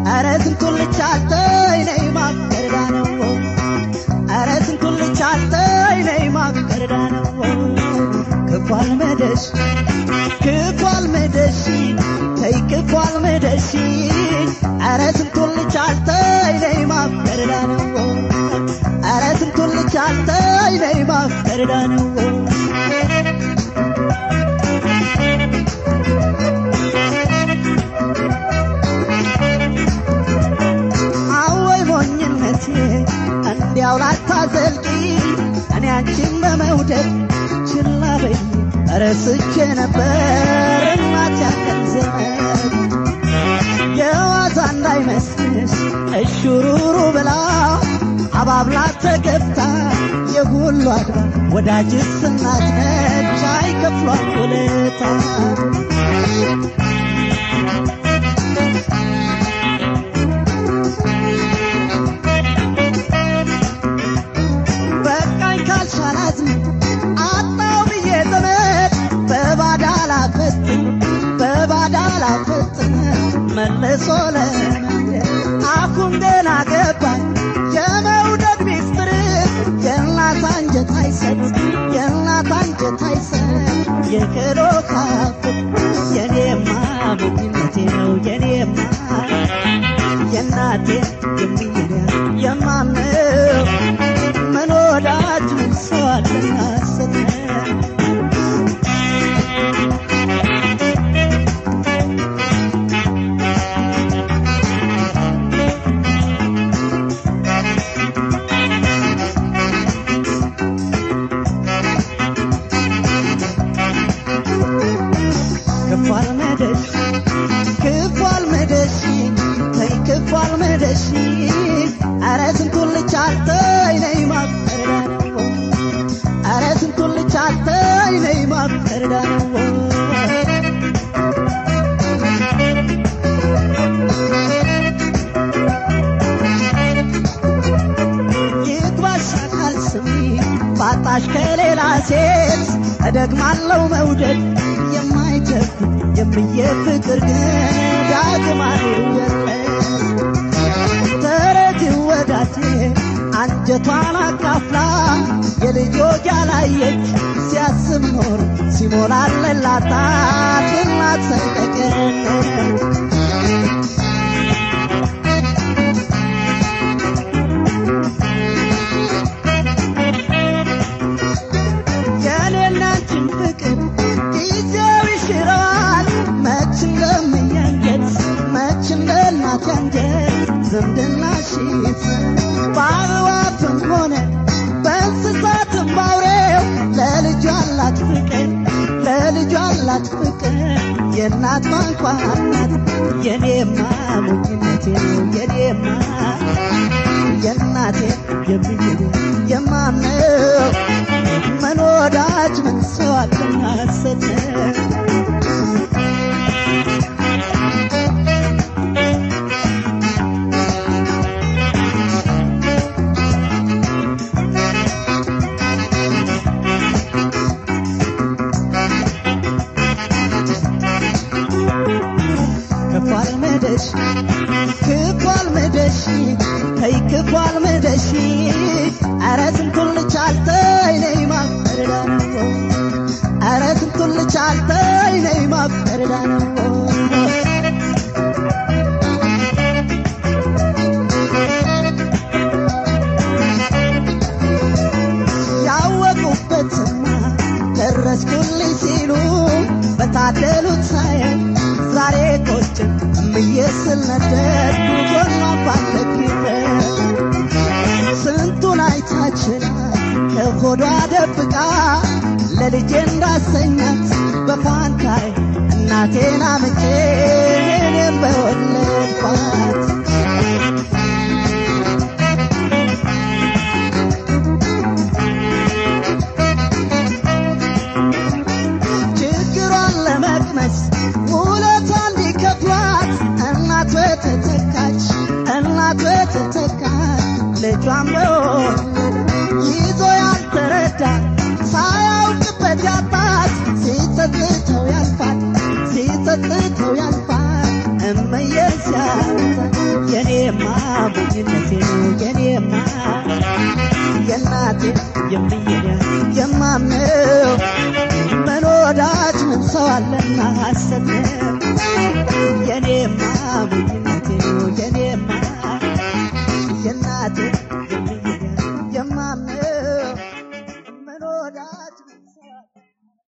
ኧረ ስንቱን ልቻልተይ ነይ ማገርዳ ነው ኧረ ስንቱን ልቻልተይ ነይ ማገርዳ ነው ክፏል መደሽ ክፏል መደሽ ተይ ክፏል መደሽ ኧረ ስንቱን ልቻልተይ ነይ ማገርዳ ነው ኧረ ስንቱን ልቻልተይ ነይ ማገርዳ ነው አወይ ሞኝነቴ እንዲያው ላታዘልቂ እኔ አንቺን በመውደድ ችላ በይ ረስቼ ነበር እናት ያለን ዘመን የዋዛ እንዳይመስልሽ እሹሩሩ ብላ አባብላ ተገብታ የሁሉ አድባ ወዳጅስ እናት ነች አይከፍሏት ውለታ በቃኝ ካልሻላዝም አጣው ብዬ ዘመድ በባዳ ላፈጥን በባዳ ላፈጥን መልሶ ለመንገድ አሁን ገና ገባኝ የመውደድ ሚስጥር የእናት አንጀት አይሰጥ የእናት አንጀት አይሰጥ የክዶ ካፍት የኔማ ሞኝነቴ ነው የኔማ የእናቴ የሚሄዳ የማምነው ምን ወዳጅ ምን ሰው አለና ሰጠ ክፏል መደሽ ክፏል መደሽ ተይ ክፏል መደሽ ኧረ ስንቱን ልቻልተይ ነይ ማፈርዳ ነው ኧረ ስንቱን ልቻልተይ ነይ ማፈርዳ ነው ይግባሽ አካል ስሚ ባጣሽ ከሌላ ሴት እደግማለው መውደድ የማይተኩ የምዬ ፍቅር ግን ዳግም አይወለድ ተረጅ ወዳጄ አንጀቷን አካፍላ የልጆች ያላየች ሲያስብ ኖር ሲሞላለላታት እናት ሰቀቀን የኔና አንቺን ፍቅር ጊዜው ይሽረዋል መች እንደምያንጀት መች እንደ እናት ያንጀት ዝምድና ሽት በአዕዋፍም ሆነ በእንስሳትም ባውሬው ለልጁ አላት ፍቅር ለልጁ አላት ፍቅር የእናት ማንኳናት የኔማ ሞኝነቴ ነው የኔማ የእናቴ የሚሄድ የማምነው ምን ወዳጅ ምን ሰው አለና ሰጠ ክፏል መደሽ ክፏል መደሽ ተይ ክፏል መደሽ ኧረ ስንቱን ልቻልተይ ነይ ማፈርዳ ነው ኧረ ስንቱን ልቻልተይ ነይ ማፈርዳ ነው ያወቁበትና ደረስኩልኝ ሲሉ በታደሉት ሳየው ዛሬ ቆጭ እምዬ ስልነደድ ጎኗ ባለግረ ስንቱን አይታችላ ከሆዷ ደብቃ ለልጄ እንዳሰኛት በፋንታይ እናቴን አምጬ እኔም በወለድኳት ችግሯን ለመቅመስ ውለቷ እንዲከፍሏት እናት በተተካች እናት በተተካች ልጇን በወለድ ይዞ ያልተረዳ ሳያውቅበት ያጣት ሲጸጽተው ያልፋል ሲጸጽተው ያልፋል እመዬ ሲያወጣ ሞኝነቴ ነው የኔማ የእናቴ የምየኔ የማምነው ምን ወዳጅ ምን ሰው አለና ሐሰት ነው የኔማ ሞኝነቴ ነው የኔ